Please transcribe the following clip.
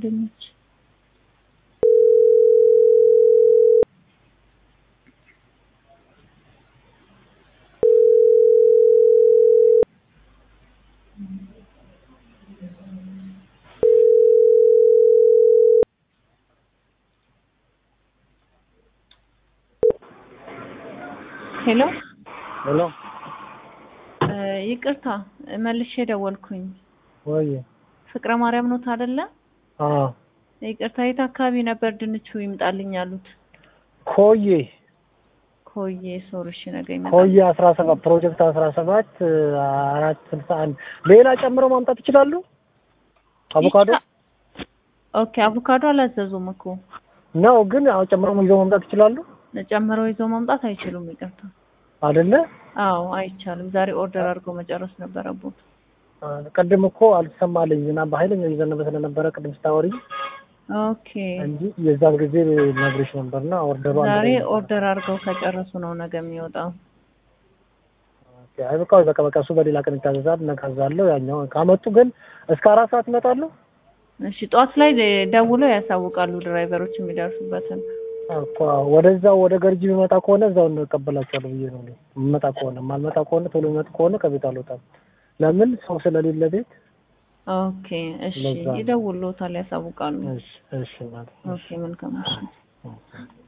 ድንች ሄሎ ሄሎ እ ይቅርታ መልሼ ደወልኩኝ። ወይ ፍቅረ ማርያም ኖት አይደለ? አዎ ይቅርታ የት አካባቢ ነበር ድንቹ ይምጣልኝ ያሉት? ኮዬ ኮዬ ሶርሽ ነገ ይመጣል። ኮዬ አስራ ሰባት ፕሮጀክት አስራ ሰባት አራት ስልሳ አንድ ሌላ ጨምረው ማምጣት ይችላሉ? አቮካዶ ይቻ- ኦኬ አቮካዶ አላዘዙም እኮ ነው ግን አዎ ጨምረው ይዘው ማምጣት ይችላሉ ጨምረው ይዘው ማምጣት አይችሉም። ይቅርታ አይደለ? አዎ አይቻልም። ዛሬ ኦርደር አድርገው መጨረስ ነበረቦት። ቅድም እኮ አልተሰማልኝ ዝናብ በኃይለኛው እየዘነበ ስለነበረ ቅድም ስታወሪ ኦኬ እንጂ የዛን ጊዜ ነግሬሽ ነበርና ኦርደሩ አንድ ዛሬ ላይ ነበር። ኦርደር አድርገው ከጨረሱ ነው ነገ የሚወጣው። ኦኬ፣ አይ በቃ በቃ በቃ እሱ በሌላ ቀን ይታዘዛል። እነካዛለሁ። ያኛው ካመጡ ግን እስከ አራት ሰዓት ይመጣሉ። እሺ ጠዋት ላይ ደውለው ያሳውቃሉ ድራይቨሮች የሚደርሱበትን። እኮ ወደዛው ወደ ገርጂ የሚመጣ ከሆነ እዛው እንቀበላቸዋለሁ ብዬ ነው እኔ። የምመጣ ከሆነ የማልመጣ ከሆነ ቶሎ የሚመጡ ከሆነ ከቤት አልወጣም። ለምን ሰው ስለሌለ ቤት። ኦኬ እሺ ለዛ ነው። ይደውሉታል፣ ያሳውቃሉ። እሺ እሺ ማለት ኦኬ መልካም እሺ። ነው።